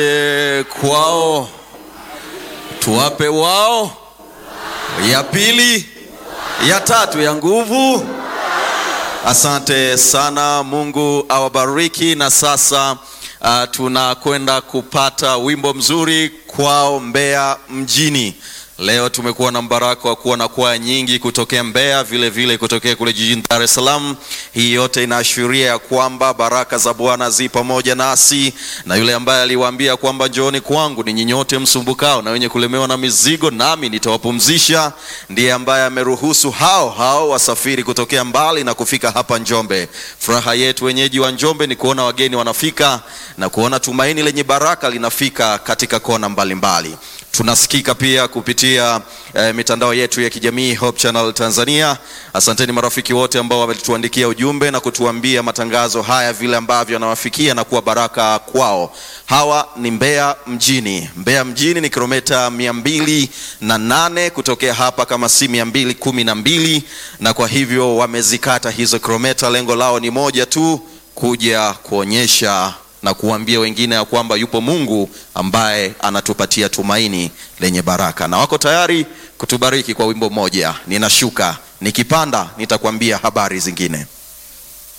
E, kwao tuwape wao, ya pili, ya tatu, ya nguvu. Asante sana, Mungu awabariki. Na sasa uh, tunakwenda kupata wimbo mzuri kwao Mbeya mjini. Leo tumekuwa na mbaraka wa kuwa na kwaya nyingi kutokea Mbeya, vile vile kutokea kule jijini Dar es Salaam. Hii yote inaashiria ya kwamba baraka za Bwana zi pamoja nasi, na yule ambaye aliwaambia kwamba njooni kwangu ninyi nyote msumbukao na wenye kulemewa na mizigo, nami nitawapumzisha, ndiye ambaye ameruhusu hao hao wasafiri kutokea mbali na kufika hapa Njombe. Furaha yetu wenyeji wa Njombe ni kuona wageni wanafika na kuona tumaini lenye baraka linafika katika kona mbalimbali mbali. Tunasikika pia kupitia eh, mitandao yetu ya kijamii Hope Channel Tanzania. Asanteni marafiki wote ambao wametuandikia ujumbe na kutuambia matangazo haya vile ambavyo yanawafikia na kuwa baraka kwao. Hawa ni Mbeya mjini. Mbeya mjini ni kilomita mia mbili na nane kutokea hapa kama si mia mbili kumi na mbili na kwa hivyo wamezikata hizo kilomita. Lengo lao ni moja tu, kuja kuonyesha na kuambia wengine ya kwamba yupo Mungu ambaye anatupatia tumaini lenye baraka, na wako tayari kutubariki kwa wimbo mmoja. Ninashuka, nikipanda nitakwambia habari zingine.